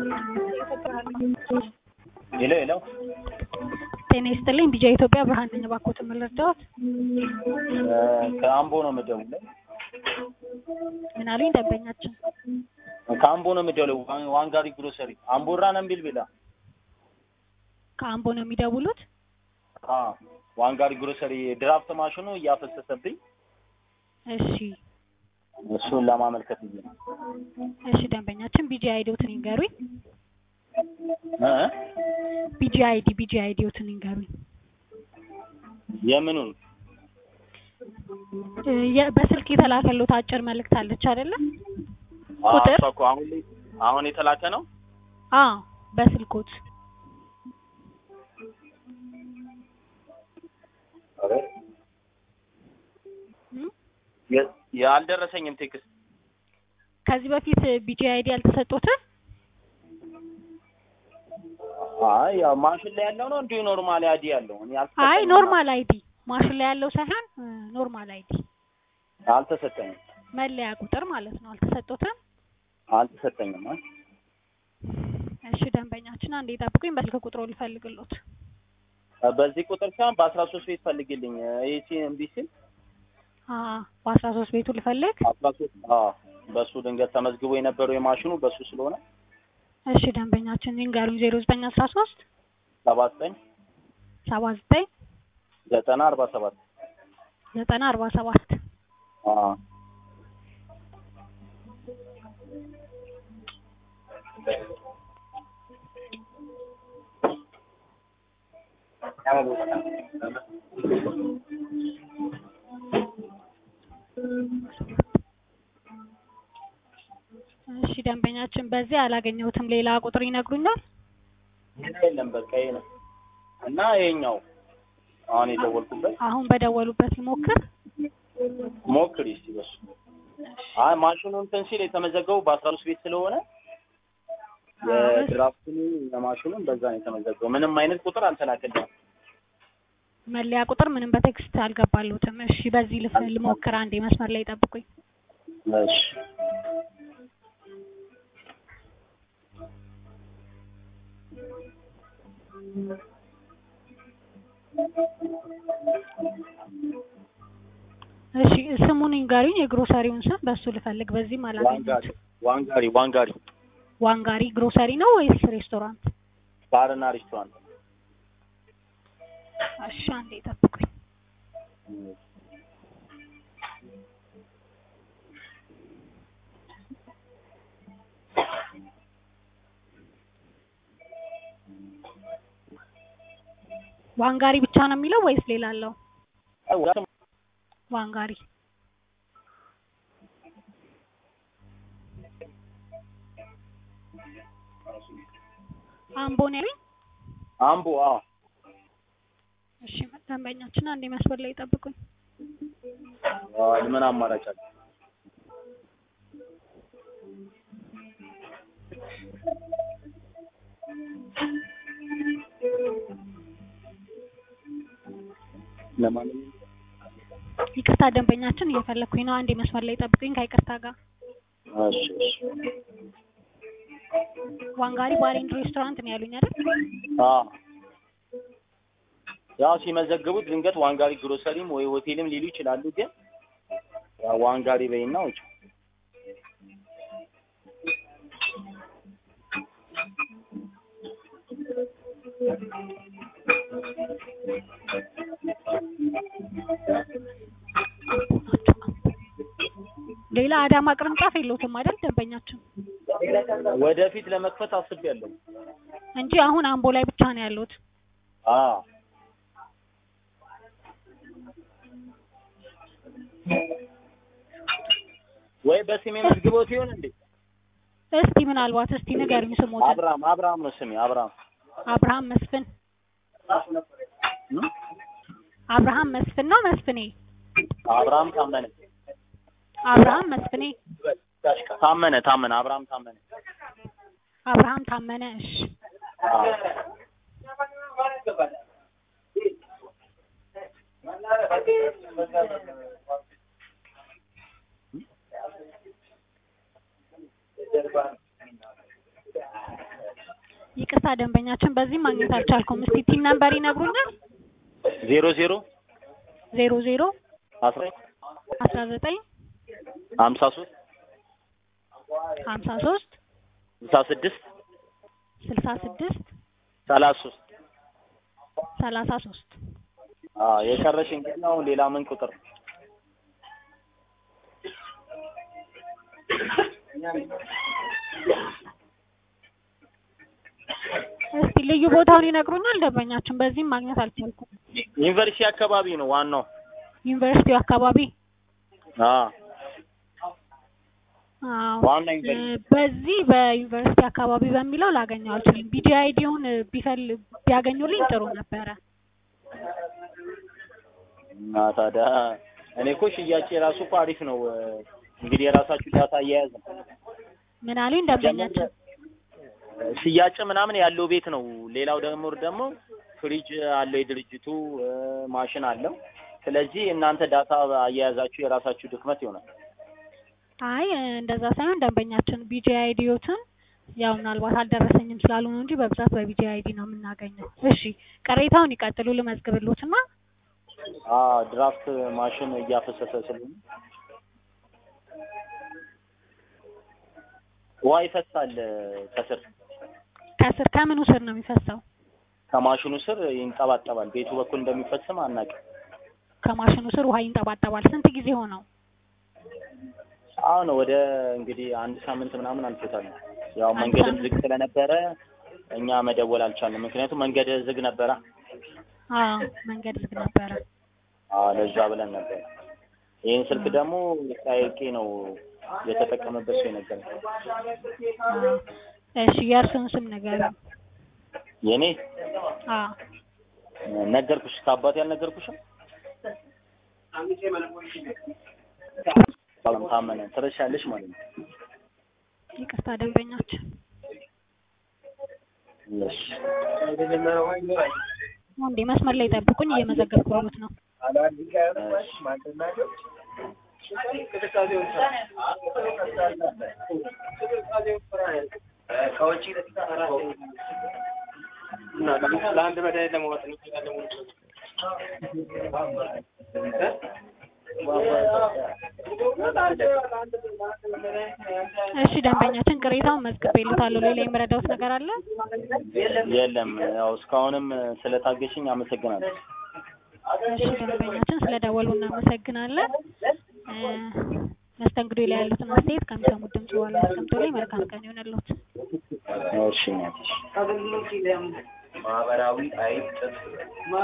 ሄሎ ሄሎ ጤና ይስጥልኝ። ቢጃ ኢትዮጵያ ብርሃን ነኝ። እባክዎትን ምን ልርዳዎት? ከአምቦ ነው የምደውለው። ምን አሉኝ ደንበኛችን? ከአምቦ ነው የምደውለው። ዋን- ዋንጋሪ ግሮሰሪ አምቦራ ነምቢል ቢላ ከአምቦ ነው የሚደውሉት? አ ዋንጋሪ ግሮሰሪ ድራፍት ማሽኑ እያፈሰሰብኝ እሺ እሱን ለማመልከት ብዬ ነው። እሺ ደንበኛችን ቢጂ አይዲዎትን ይንገሩኝ። እ ቢጂ አይዲ ቢጂ አይዲዎትን ይንገሩኝ። የምኑን እ የ- በስልክ የተላከሉት አጭር መልእክት አለች አይደለ? አ፣ ቁጥር? እሷ እኮ አሁን ላይ አሁን የተላከ ነው። አዎ በስልኮት እም? የ- ያልደረሰኝም ቴክስት ከዚህ በፊት ቢጂ አይዲ ያልተሰጡትን አይ ያው ማሽን ላይ ያለው ነው እንዲሁ ኖርማል አዲ ያለው እኔ አይ አልተሰጠኝም። ኖርማል አይዲ ማሽን ላይ ያለው ሳይሆን እ ኖርማል አይዲ አልተሰጠኝም መለያ ቁጥር ማለት ነው። አልተሰጡትም? አልተሰጠኝም። አ እሺ ደንበኛችን አንዴ ጠብቁኝ፣ በስልክ ቁጥሩ ልፈልግሎት። በዚህ ቁጥር ሳይሆን በአስራ ሶስት ቤት ፈልግልኝ ኤሲ እምቢ ሲል አ በአስራ ሶስት ቤቱ ልፈልግ። አስራ ሶስት አዎ በሱ ድንገት ተመዝግቦ የነበረው የማሽኑ በሱ ስለሆነ እሺ ደንበኛችን ይንገሩኝ። ዜሮ ዘጠኝ አስራ ሶስት ሰባ ዘጠኝ ሰባ ዘጠኝ ዘጠና አርባ ሰባት ዘጠና አርባ ሰባት አዎ እሺ ደንበኛችን በዚህ አላገኘሁትም። ሌላ ቁጥር ይነግሩኛል? የለም በቃ ይሄ ነው እና ይሄኛው አሁን የደወልኩበት አሁን በደወሉበት ልሞክር። ሞክሪ እስቲ በሱ አይ ማሽኑ እንትን ሲል የተመዘገቡ በአስራ ሶስት ቤት ስለሆነ የድራፍቱን የማሽኑን በዛ ነው የተመዘገበው። ምንም አይነት ቁጥር አልተላከልኝም። መለያ ቁጥር ምንም በቴክስት አልገባሉትም። እሺ በዚህ ልፍ ልሞክር። አንዴ መስመር ላይ ጠብቁኝ። እሺ እሺ ስሙን ይንገሩኝ፣ የግሮሰሪውን ስም በሱ ልፈልግ። በዚህም ዋንጋሪ አላገኘሁትም። ዋንጋሪ ዋንጋሪ ዋንጋሪ ግሮሰሪ ነው ወይስ ሬስቶራንት? ባርና ሬስቶራንት እሺ አንዴ ጠብቁኝ። ዋንጋሪ ብቻ ነው የሚለው ወይስ ሌላ አለው? አይ ወደ- ዋንጋሪ አምቦ ነው ያለኝ። አምቦ አዎ እሺ ደንበኛችን አንዴ መስመር ላይ ጠብቁኝ። አዎ፣ ምን አማራጭ አለ? ለማንኛውም ይቅርታ ደንበኛችን እየፈለኩኝ ነው። አንዴ መስመር ላይ ጠብቁኝ ከይቅርታ ጋር። እሺ እሺ ዋንጋሪ ባር ኤንድ ሬስቶራንት ነው ያሉኝ አይደል? አዎ ያው ሲመዘግቡት ድንገት ዋንጋሪ ግሮሰሪም ወይ ሆቴልም ሊሉ ይችላሉ። ግን ያው ዋንጋሪ በይና ውጭ ሌላ አዳማ ቅርንጫፍ የለውትም አይደል ደንበኛችን? ወደፊት ለመክፈት አስቤያለሁ። እንጂ አሁን አምቦ ላይ ብቻ ነው ያሉት። አዎ ወይ በስሜ መዝግቦት ይሆን እንዴ? እስቲ ምናልባት እስቲ ንገሩኝ ስሞትን። አብርሃም አብርሃም ነው ስሜ አብርሃም አብርሃም መስፍን እም? አብርሃም መስፍን ነው መስፍኔ? አብርሃም ታመነ አብርሃም መስፍኔ ታመነ ታመነ አብርሃም ታመነ አብርሃም ታመነ። እሺ አዎ ይቅርታ ደንበኛችን በዚህ ማግኘት አልቻልኩም። እስቲ ቲን ነምበር ይነግሩኛል? ዜሮ ዜሮ ዜሮ ዜሮ አስራ አስራ ዘጠኝ ሀምሳ ሶስት ሀምሳ ሶስት ስልሳ ስድስት ስልሳ ስድስት ሰላሳ ሶስት ሰላሳ ሶስት አዎ የቀረሽ እንግዲህ ነው። ሌላ ምን ቁጥር እስቲ ልዩ ቦታውን ይነግሩኛል? ደንበኛችን በዚህም ማግኘት አልቻልኩም። ዩኒቨርሲቲ አካባቢ ነው ዋናው። ዩኒቨርሲቲው አካባቢ አዎ አዎ ዋና እ ዩኒቨርሲቲ በዚህ በዩኒቨርሲቲ አካባቢ በሚለው ላገኘው አልችልም። ቢጂ አይዲውን ቢፈል ቢያገኙልኝ ጥሩ ነበረ። እና ታዲያ እኔ እኮ ሽያጭ የራሱ እኮ አሪፍ ነው። እንግዲህ የራሳችሁ ዳታ አያያዝ ነው። ምን አሉኝ ደንበኛችን? ሽያጭ ምናምን ያለው ቤት ነው። ሌላው ደግሞ ደግሞ ፍሪጅ አለው የድርጅቱ እ ማሽን አለው። ስለዚህ እናንተ ዳታ አያያዛችሁ የራሳችሁ ድክመት ይሆናል። አይ እንደዛ ሳይሆን ደንበኛችን ቢጂ አይዲዮትን ያው ምናልባት አልደረሰኝም ስላሉ ነው እንጂ በብዛት በቢጂ አይዲ ነው የምናገኘው። እሺ ቅሬታውን ይቀጥሉ ልመዝግብሎትና አ ድራፍት ማሽን እያፈሰሰ ስለሆነ ውሃ ይፈሳል ከስር ከስር ከምኑ ስር ነው የሚፈሰው? ከማሽኑ ስር ይንጠባጠባል። ቤቱ በኩል እንደሚፈስም አናውቅም። ከማሽኑ ስር ውሃ ይንጠባጠባል። ስንት ጊዜ ሆነው? አሁን ወደ እንግዲህ አንድ ሳምንት ምናምን አልፎታል። ያው አንድ መንገድም ሳምንት። ዝግ ስለነበረ እኛ መደወል አልቻልንም። ምክንያቱም መንገድ ዝግ ነበረ። አዎ መንገድ ዝግ ነበረ። አዎ ለዛ ብለን ነበር። ይህን ስልክ ደግሞ ጠያቄ ነው የተጠቀመበት ሰው የነገረኝ። አዎ እሺ የእርስዎን ስም ንገሩኝ። የኔ አዎ ነገርኩሽ፣ ከአባቴ ያልነገርኩሽም በጣም ታመነ ትረሻለሽ ማለት ነው። ይቅርታ ደንበኛችን እሺ እንዴ መስመር ላይ ጠብቁኝ፣ እየመዘገብኩሎት ነው። ለአንድ መድኃኒት ለማወጥ ነው። እሺ ደንበኛችን ቅሬታውን መዝግቤልዎታለሁ። ሌላ የምረዳዎት ነገር አለ? የለም ያው እስካሁንም ስለታገሽኝ አመሰግናለሁ። እሺ ደንበኛችን ስለደወሉ እናመሰግናለን። እ መስተንግዶ ላይ ያሉትን አስተያየት ከሚሰሙት ድምጽ በኋላ አስቀምጡልኝ። መልካም ቀን ይሆንልዎት። እሺ እናትሽ ማህበራዊ አይጥ